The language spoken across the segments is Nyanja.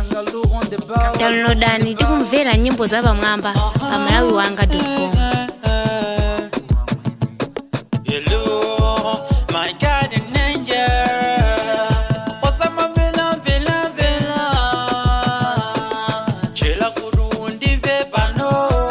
downloadani tikumvera nyimbo za pamwamba pa malawi wanga com Hello, my guardian angel. Osama vela vela vela. Chela kurundi ve pano.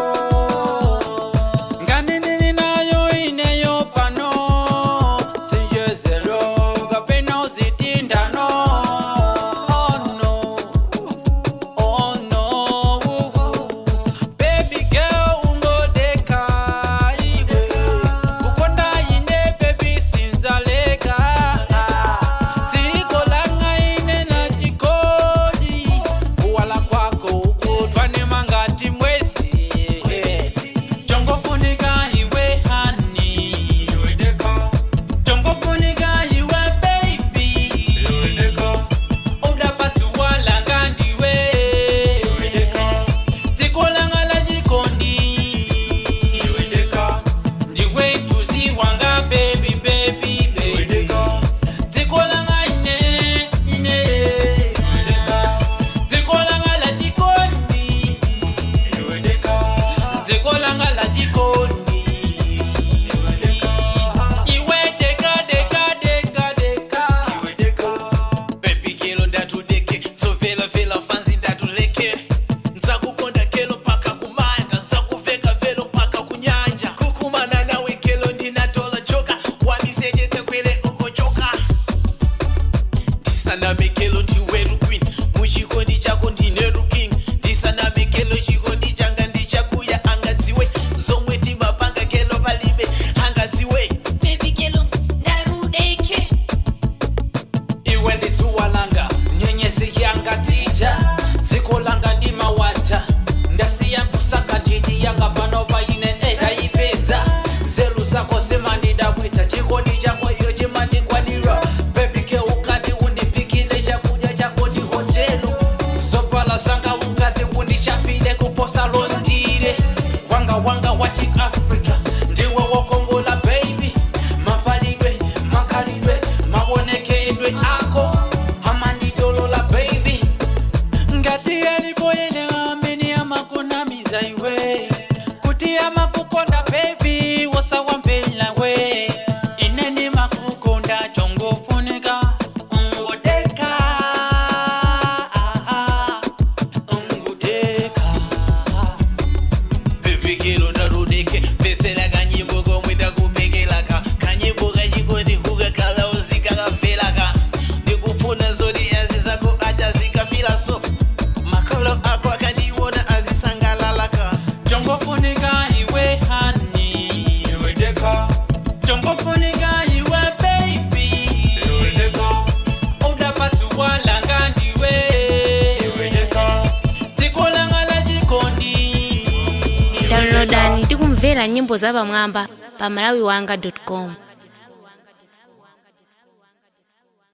Ngani nini nayo ineyo pano. Sinje zero kapena uzitindano. Oh no. Oh no. Baby girl ungodeka iwe. Ukonda ine baby sinzaleka. Siko langa ine na jikoni. Uwala kwako ukutwane mangati mwezi. Jongo funika iwe honey. Jongo funika iwe baby. Udapatuwa langa ndiwe. Tikolanga la jikondi. Ndiwe tuzi wanga baby baby baby. Tikolanga ine ine. Tikolanga la jikondi. Tikolanga la jikondi. Iwe deka deka deka deka. Baby kelo ndatudeke sovela vela fanzi ndatuleke nzakukonda kelo paka kumanga nzakuveka velo paka kunyanja kukumana nawe kelo ndinatola choka wamisejete kwele ukochoka ndisaname kelo ndiweru queen muchikondi chako ndineru king ndisaname kelo chikondi changa ndichakuya angadziwe zomwe timapanga kelo palibe angadziwe Baby kelo ndarudeke iwe ndidzuwa langa nyenyezi yanga tija dziko langa ndimawata ndasiya kusaka ndidi yanga pano paine edayipeza zelu zako zimandidabwisa chikondi chako iyo chimandikwanira bebike ukati undipikile chakudya chako ndi hotelu zovala zanga ukati undichapile kuposa londire wanga wanga wa chiafrika ndiwe wokongola baby mavalidwe makhalidwe mawonekedwe ako amandidolola baby ngati alipoyene amene amakunamiza iwe kuti amakukonda baby wosawamvela we ineni makukonda chongofunika ungodeka ungudeka bebekelo ndarudeke petsera kanyimbo komwe ndakupekelaka kanyimbo kachikondi kukakhala uzikakabvelaka ndikufuna zoti azi zako aja zikafira so makolo ako akandiona azisangalalaka chongofunika iwe hani chongofunika iwe baby udapatuwa langa ndiwe tikolanga la jikondi downloadani tikumvera nyimbo za pamwamba pa malawi wanga com